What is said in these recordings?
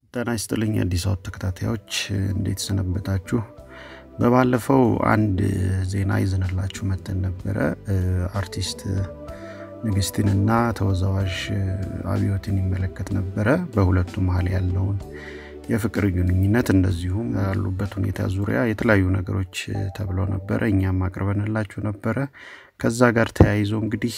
ጤና ይስጥልኝ አዲስ አበባ ተከታታዮች እንዴት ሰነበታችሁ? በባለፈው አንድ ዜና ይዘንላችሁ መተን ነበረ። አርቲስት ንግስትንና ተወዛዋዥ አብዮትን ይመለከት ነበረ። በሁለቱ መሀል ያለውን የፍቅር ግንኙነት እንደዚሁም ያሉበት ሁኔታ ዙሪያ የተለያዩ ነገሮች ተብለው ነበረ። እኛም አቅርበንላችሁ ነበረ። ከዛ ጋር ተያይዞ እንግዲህ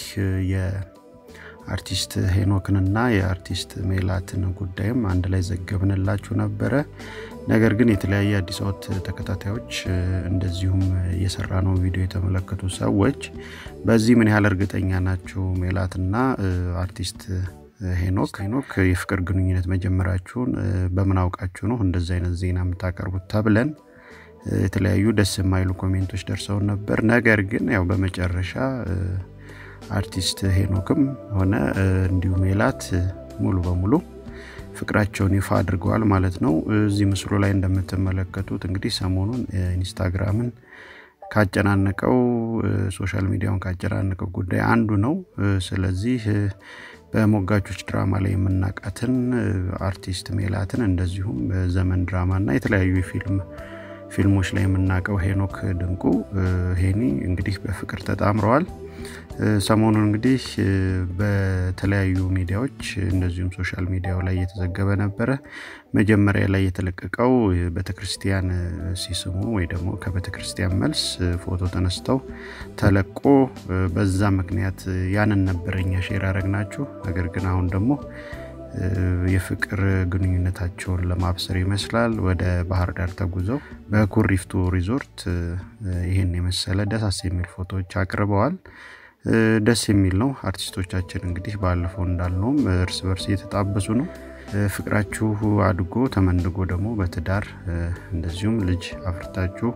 የአርቲስት ሄኖክንና የአርቲስት ሜላትን ጉዳይም አንድ ላይ ዘገብንላችሁ ነበረ። ነገር ግን የተለያየ አዲስ አበባ ተከታታዮች እንደዚሁም የሰራ ነው ቪዲዮ የተመለከቱ ሰዎች በዚህ ምን ያህል እርግጠኛ ናቸው ሜላትና አርቲስት ሄኖክ ሄኖክ የፍቅር ግንኙነት መጀመራችሁን በምን አውቃችሁ ነው እንደዚህ አይነት ዜና የምታቀርቡት ተብለን የተለያዩ ደስ የማይሉ ኮሜንቶች ደርሰውን ነበር። ነገር ግን ያው በመጨረሻ አርቲስት ሄኖክም ሆነ እንዲሁ ሜላት ሙሉ በሙሉ ፍቅራቸውን ይፋ አድርገዋል ማለት ነው። እዚህ ምስሉ ላይ እንደምትመለከቱት እንግዲህ ሰሞኑን ኢንስታግራምን ካጨናነቀው ሶሻል ሚዲያውን ካጨናነቀው ጉዳይ አንዱ ነው። ስለዚህ በሞጋቾች ድራማ ላይ የምናውቃትን አርቲስት ሜላትን እንደዚሁም በዘመን ድራማ እና የተለያዩ ፊልም ፊልሞች ላይ የምናውቀው ሄኖክ ድንቁ ሄኒ እንግዲህ በፍቅር ተጣምረዋል። ሰሞኑን እንግዲህ በተለያዩ ሚዲያዎች እንደዚሁም ሶሻል ሚዲያው ላይ እየተዘገበ ነበረ። መጀመሪያ ላይ የተለቀቀው ቤተክርስቲያን ሲስሙ ወይ ደግሞ ከቤተክርስቲያን መልስ ፎቶ ተነስተው ተለቆ በዛ ምክንያት ያንን ነበረ እኛ ሼር ያደረግናችሁ። ነገር ግን አሁን ደግሞ የፍቅር ግንኙነታቸውን ለማብሰር ይመስላል ወደ ባህር ዳር ተጉዘው በኩሪፍቱ ሪዞርት ይህን የመሰለ ደሳስ የሚል ፎቶዎች አቅርበዋል። ደስ የሚል ነው። አርቲስቶቻችን እንግዲህ ባለፈው እንዳልነውም እርስ በርስ እየተጣበሱ ነው። ፍቅራችሁ አድጎ ተመንድጎ ደግሞ በትዳር እንደዚሁም ልጅ አፍርታችሁ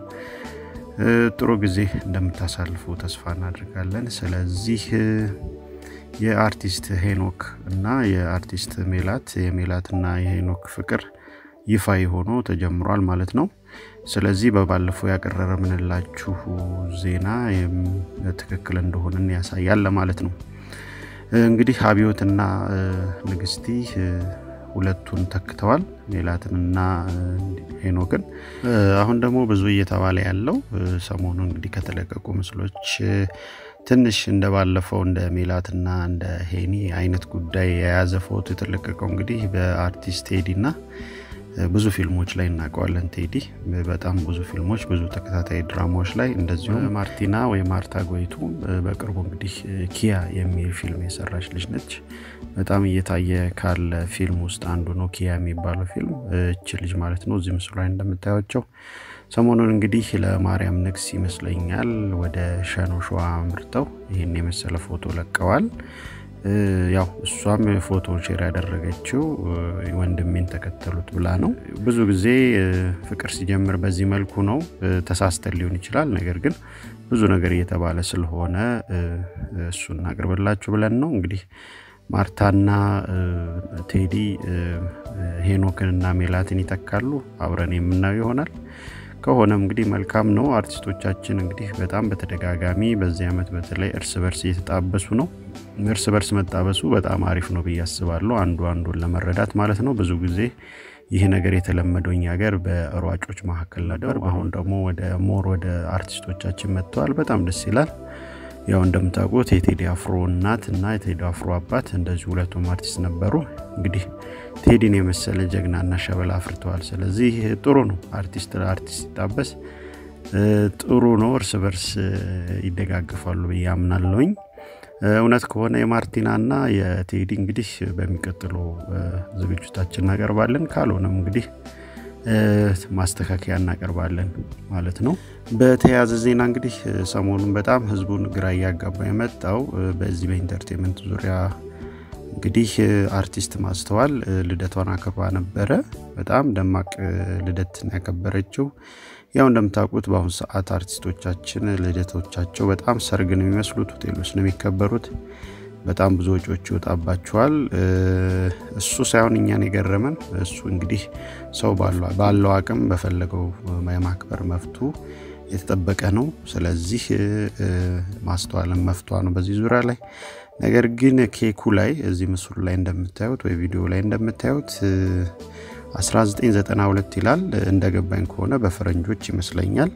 ጥሩ ጊዜ እንደምታሳልፉ ተስፋ እናደርጋለን። ስለዚህ የአርቲስት ሄኖክ እና የአርቲስት ሜላት የሜላትና የሄኖክ ፍቅር ይፋ ሆኖ ተጀምሯል ማለት ነው። ስለዚህ በባለፈው ያቀረብንላችሁ ዜና ትክክል እንደሆንን ያሳያል ለማለት ነው። እንግዲህ አብዮትና ንግስቲ ሁለቱን ተክተዋል፣ ሜላትንና ሄኖክን። አሁን ደግሞ ብዙ እየተባለ ያለው ሰሞኑ እንግዲህ ከተለቀቁ ምስሎች ትንሽ እንደ ባለፈው እንደ ሜላትና እንደ ሄኒ አይነት ጉዳይ የያዘ ፎቶ የተለቀቀው እንግዲህ በአርቲስት ቴዲ እና ብዙ ፊልሞች ላይ እናውቀዋለን። ቴዲ በጣም ብዙ ፊልሞች፣ ብዙ ተከታታይ ድራማዎች ላይ እንደዚሁም ማርቲና ወይ ማርታ ጎይቱ በቅርቡ እንግዲህ ኪያ የሚል ፊልም የሰራች ልጅ ነች። በጣም እየታየ ካለ ፊልም ውስጥ አንዱ ነው ኪያ የሚባለው ፊልም። እች ልጅ ማለት ነው እዚህ ምስሉ ላይ እንደምታያቸው ሰሞኑን እንግዲህ ለማርያም ንግስ ይመስለኛል ወደ ሸኖ ሸዋ አምርተው ይህን የመሰለ ፎቶ ለቀዋል። ያው እሷም ፎቶን ሼር ያደረገችው ወንድሜን ተከተሉት ብላ ነው። ብዙ ጊዜ ፍቅር ሲጀምር በዚህ መልኩ ነው። ተሳስተን ሊሆን ይችላል። ነገር ግን ብዙ ነገር እየተባለ ስለሆነ እሱን እናቅርብላችሁ ብለን ነው እንግዲህ ማርታና ቴዲ ሄኖክንና ሜላትን ይተካሉ። አብረን የምናየው ይሆናል። ከሆነም እንግዲህ መልካም ነው። አርቲስቶቻችን እንግዲህ በጣም በተደጋጋሚ በዚህ ዓመት በተለይ እርስ በርስ እየተጣበሱ ነው። እርስ በርስ መጣበሱ በጣም አሪፍ ነው ብዬ አስባለሁ። አንዱ አንዱን ለመረዳት ማለት ነው። ብዙ ጊዜ ይህ ነገር የተለመደው እኛ ሀገር በሯጮች መካከል ነበር። አሁን ደግሞ ወደ ሞር ወደ አርቲስቶቻችን መጥተዋል። በጣም ደስ ይላል። ያው እንደምታውቁት የቴዲ አፍሮ እናት እና የቴዲ አፍሮ አባት እንደዚሁ ሁለቱም አርቲስት ነበሩ። እንግዲህ ቴዲን የመሰለ ጀግናና ሸበላ አፍርተዋል። ስለዚህ ጥሩ ነው። አርቲስት ለአርቲስት ሲጣበስ ጥሩ ነው። እርስ በርስ ይደጋግፋሉ ብዬ አምናለሁኝ። እውነት ከሆነ የማርቲናና የቴዲ እንግዲህ በሚቀጥሉ ዝግጅታችን እናቀርባለን። ካልሆነም እንግዲህ ማስተካከያ እናቀርባለን ማለት ነው። በተያያዘ ዜና እንግዲህ ሰሞኑን በጣም ህዝቡን ግራ እያጋባ የመጣው በዚህ በኢንተርቴንመንት ዙሪያ እንግዲህ አርቲስት ማስተዋል ልደቷን አክብራ ነበረ። በጣም ደማቅ ልደት ያከበረችው። ያው እንደምታውቁት በአሁኑ ሰዓት አርቲስቶቻችን ልደቶቻቸው በጣም ሰርግ ነው የሚመስሉት፣ ሆቴል ውስጥ ነው የሚከበሩት። በጣም ብዙ ወጪዎች ይወጣባቸዋል። እሱ ሳይሆን እኛን የገረመን እሱ እንግዲህ ሰው ባለው አቅም በፈለገው የማክበር መፍቱ የተጠበቀ ነው። ስለዚህ ማስተዋልን መፍቷ ነው በዚህ ዙሪያ ላይ ነገር ግን ኬኩ ላይ እዚህ ምስሉ ላይ እንደምታዩት ወይ ቪዲዮ ላይ እንደምታዩት 1992 ይላል እንደገባኝ ከሆነ በፈረንጆች ይመስለኛል።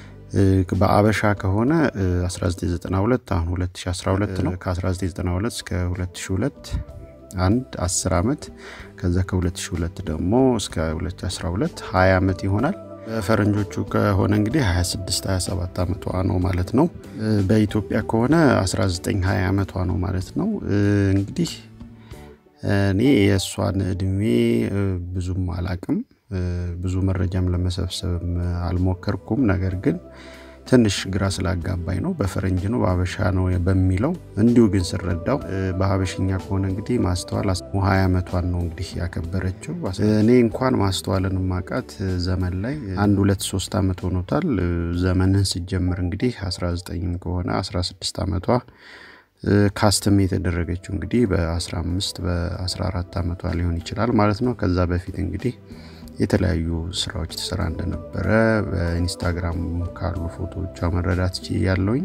በአበሻ ከሆነ 1992 አሁን 2012 ነው። ከ1992 እስከ 2002 አንድ 10 ዓመት ከዛ ከ2002 ደግሞ እስከ 2012 20 ዓመት ይሆናል። በፈረንጆቹ ከሆነ እንግዲህ 26 27 ዓመቷ ነው ማለት ነው። በኢትዮጵያ ከሆነ 19 20 ዓመቷ ነው ማለት ነው። እንግዲህ እኔ የእሷን እድሜ ብዙም አላቅም፣ ብዙ መረጃም ለመሰብሰብም አልሞከርኩም። ነገር ግን ትንሽ ግራ ስላጋባኝ ነው። በፈረንጅ ነው በሀበሻ ነው በሚለው እንዲሁ ግን ስረዳው በሀበሽኛ ከሆነ እንግዲህ ማስተዋል ሀያ ዓመቷን ነው እንግዲህ ያከበረችው። እኔ እንኳን ማስተዋልን ማቃት ዘመን ላይ አንድ ሁለት ሶስት ዓመት ሆኖታል። ዘመንን ስጀምር እንግዲህ 19 ከሆነ 16 ዓመቷ ካስትም የተደረገችው እንግዲህ በ15 በ14 ዓመቷ ሊሆን ይችላል ማለት ነው። ከዛ በፊት እንግዲህ የተለያዩ ስራዎች ትሰራ እንደነበረ በኢንስታግራም ካሉ ፎቶዎቿ መረዳት ያለውኝ።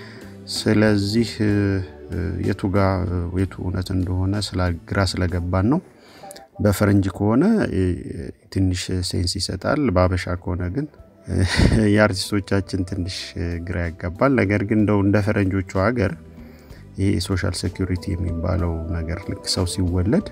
ስለዚህ የቱ ጋ የቱ እውነት እንደሆነ ግራ ስለገባን ነው። በፈረንጅ ከሆነ ትንሽ ሴንስ ይሰጣል። በአበሻ ከሆነ ግን የአርቲስቶቻችን ትንሽ ግራ ያጋባል። ነገር ግን እንደው እንደ ፈረንጆቹ ሀገር ይሄ ሶሻል ሴኩሪቲ የሚባለው ነገር ልክ ሰው ሲወለድ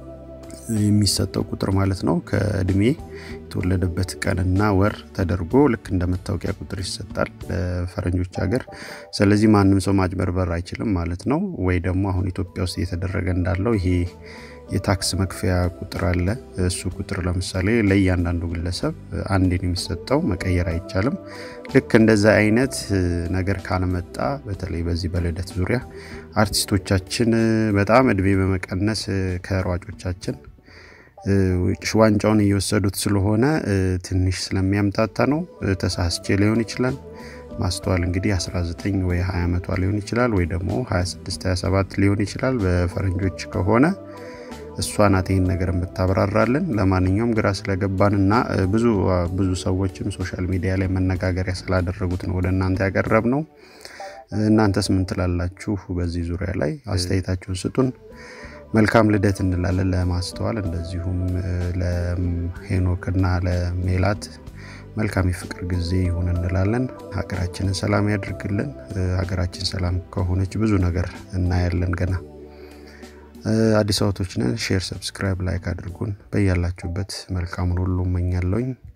የሚሰጠው ቁጥር ማለት ነው ከእድሜ የተወለደበት ቀንና ወር ተደርጎ ልክ እንደ መታወቂያ ቁጥር ይሰጣል በፈረንጆች ሀገር። ስለዚህ ማንም ሰው ማጭበርበር አይችልም ማለት ነው። ወይ ደግሞ አሁን ኢትዮጵያ ውስጥ እየተደረገ እንዳለው ይሄ የታክስ መክፈያ ቁጥር አለ። እሱ ቁጥር ለምሳሌ ለእያንዳንዱ ግለሰብ አንዴን የሚሰጠው መቀየር አይቻልም። ልክ እንደዛ አይነት ነገር ካልመጣ በተለይ በዚህ በልደት ዙሪያ አርቲስቶቻችን በጣም እድሜ በመቀነስ ከሯጮቻችን ዋንጫውን እየወሰዱት ስለሆነ ትንሽ ስለሚያምታታ ነው። ተሳስቼ ሊሆን ይችላል። ማስተዋል እንግዲህ 19 ወይ 20 ዓመቷ ሊሆን ይችላል፣ ወይ ደግሞ 26 27 ሊሆን ይችላል በፈረንጆች ከሆነ እሷ ናት ይህን ነገር የምታብራራልን። ለማንኛውም ግራ ስለገባን እና ብዙ ብዙ ሰዎችም ሶሻል ሚዲያ ላይ መነጋገሪያ ስላደረጉት ነው ወደ እናንተ ያቀረብ ነው። እናንተስ ምን ትላላችሁ? በዚህ ዙሪያ ላይ አስተያየታችሁን ስጡን። መልካም ልደት እንላለን ለማስተዋል እንደዚሁም ለሄኖክና ለሜላት መልካም የፍቅር ጊዜ ይሁን እንላለን። ሀገራችንን ሰላም ያድርግልን። ሀገራችን ሰላም ከሆነች ብዙ ነገር እናያለን ገና። አዲስ አበቦች ነን። ሼር፣ ሰብስክራይብ፣ ላይክ አድርጉን። በያላችሁበት መልካሙን ሁሉ እመኛለሁኝ።